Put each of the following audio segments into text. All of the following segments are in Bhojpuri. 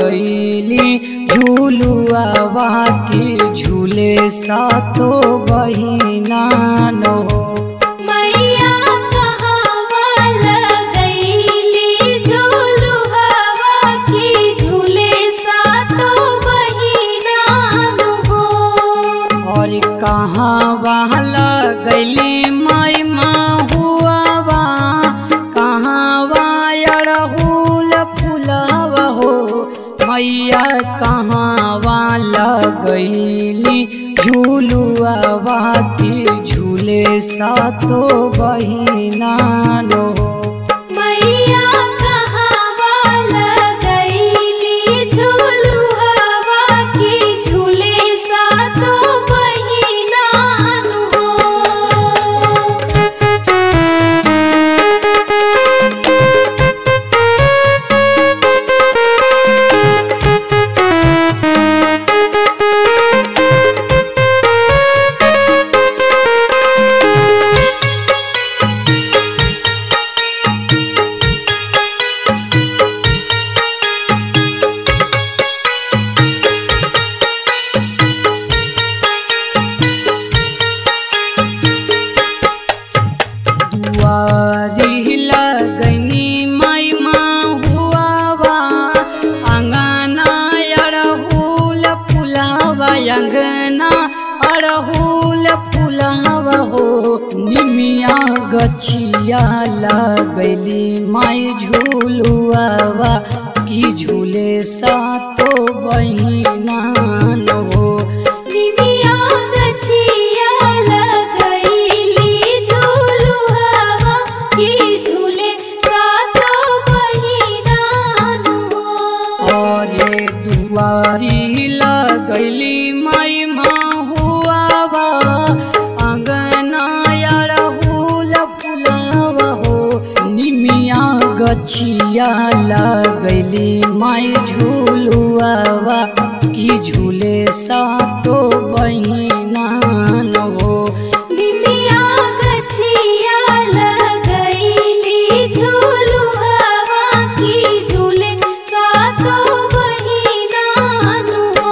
लगैली झूलुआवा की झूले सातो बहिना नो मैया कहाँ लगैली झूलू हवा की झूले सातो बहिना हो और कहाँ वहाँ लगैली माई हुआवा कहाँ वायरहुल फुलावा हो मैया कहाँ वहाँ लगैली झूलुआवा की झूले सातो बहिना नो मैया कहाँ लगैली झूलू हवा की झूले सातो बहिना हो दुआरी लगनी माई हुआवा अंगना अड़हुल फुलावा अंगना अड़हुल फुलावा हो निमिया गछिया लगली माई झूलुआवा की झूले सातो बहिना न हो निमिया गछिया लगैली झूलू हवा की झूले सातो बहिना हो और ये दुआरी लगैली माई हुआवा अंगना अड़हुल फुलावा हो निमिया गछिया लगैली माई झूलुआवा की झूले सातो बहिना न हो निमिया गछिया लगैली झूलू हवा की झूले सातो बहिना हो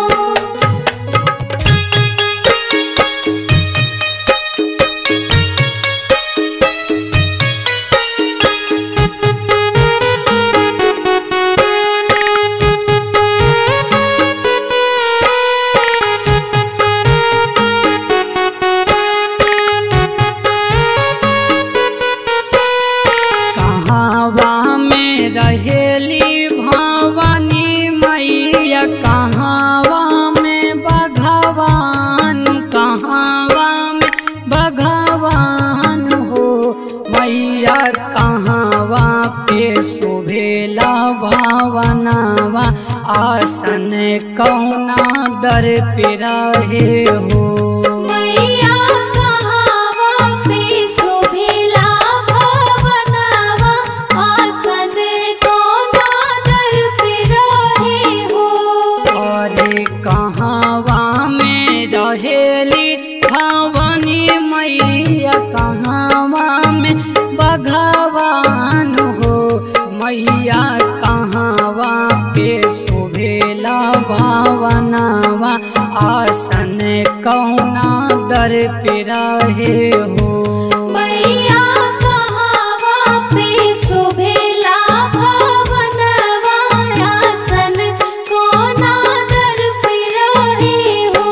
कहावा में रहेली भवानी मैया कहावा में भगवान कहावा में भगवान हो मैया कहावा पे शोभेला भावनावा आसन कौना दर पे रहे हो मैया कहावा पे शोभिला भवनवा आसन कोना दर पे रहे हो अरे कहावा में रहेली भवानी मैया कहावा में भगवान हो मैया कहावा पे शोभेला भावनावा आसन कौना दर पे रहे हो मैया कहावा पे शोभिला भवनवा आसन कोना दर पे रहे हो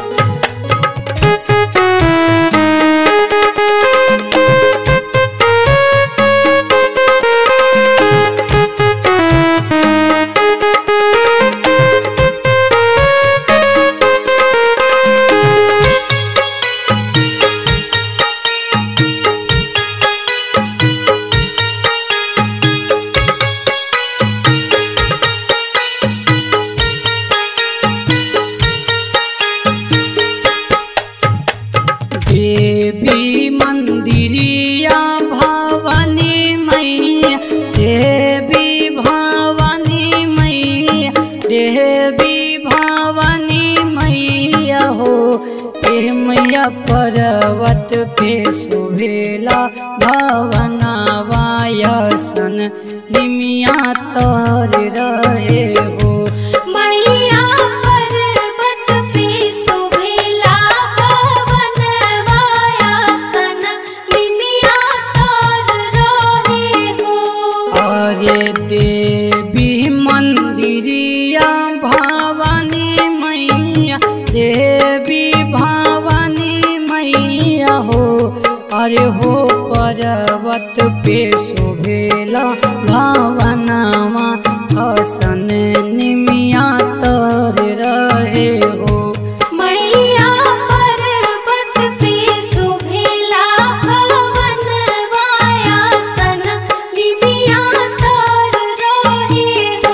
देवी मंदिरिया भवानी मैया देवी भवानी मैया देवी भवानी मैया हो ए मैया पर्वत पे शोभेला भवनावायसन निमिया तर रहे हो मैया पर्वत पे शोभेला भवनवाया सन निमिया तर रहे हो अरे देवी मंदिरिया भवानी मैया देवी भवानी मैया हो अरे हो पर्वत पे शोभेला भवनमा हसन निमिया तर रहे हो मैया पर्वत पे शोभेला भवनवाया सन निमिया तर रहे हो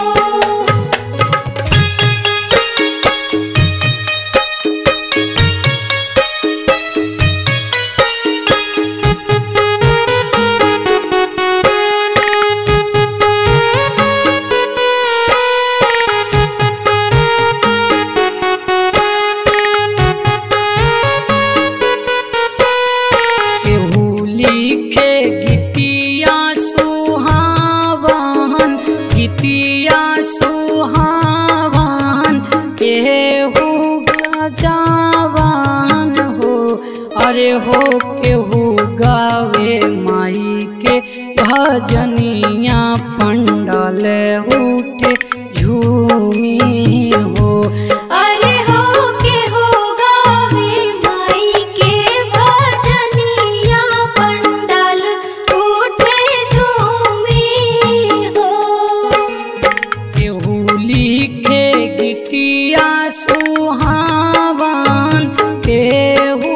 केहू लिखे गीतिया सुहावन गीतिया सुहावन केहू सजावन हो अरे हो केहू गावे माई के भजनिया पंडल उठे झूमी हो अरे हो के हो गावे माई के भजनिया पंडाल उठे झूमी हो केहू लिखे गीतिया सुहावन केहू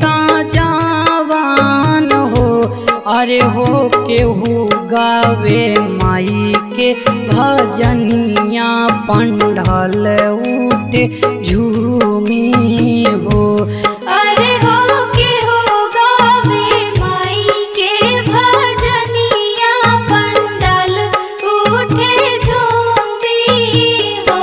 सजावन हो अरे हो केहू गावे माई के भजनिया पंडल उठे झूमी हो अरे हो के हो गावे माई के भजनिया पंडाल उठे झूमी हो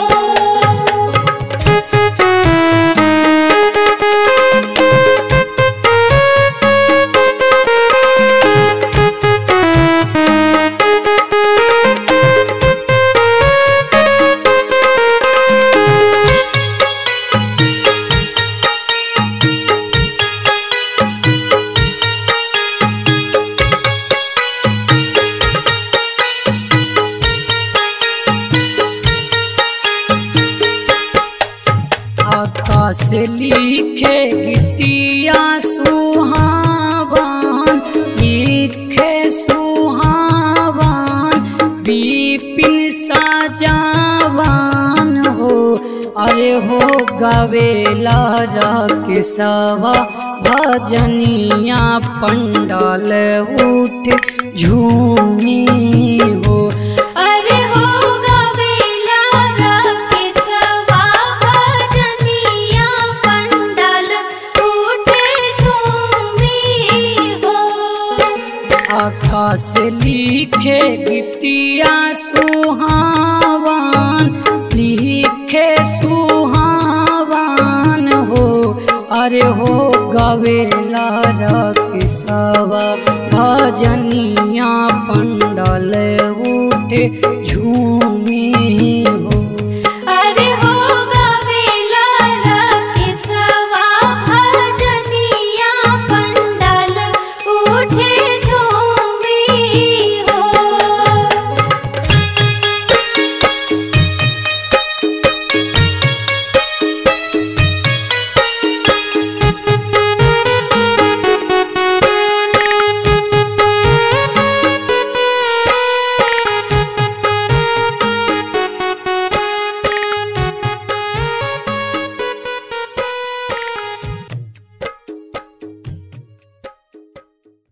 आकाश लिखे गीतिया सुहावन लिखे सुहावन विपिन सजावन हो अरे हो गवेला किसवा भजनिया पंडल उठ झूमी हो अरे हो गवेला रखे सवा भजनिया पंडाल उठे झूमी हो आकाश लिखे गीतिया सुहावन लिखे सुहावन हो अरे हो गवेला रकिसवा भजनिया पंडल उठे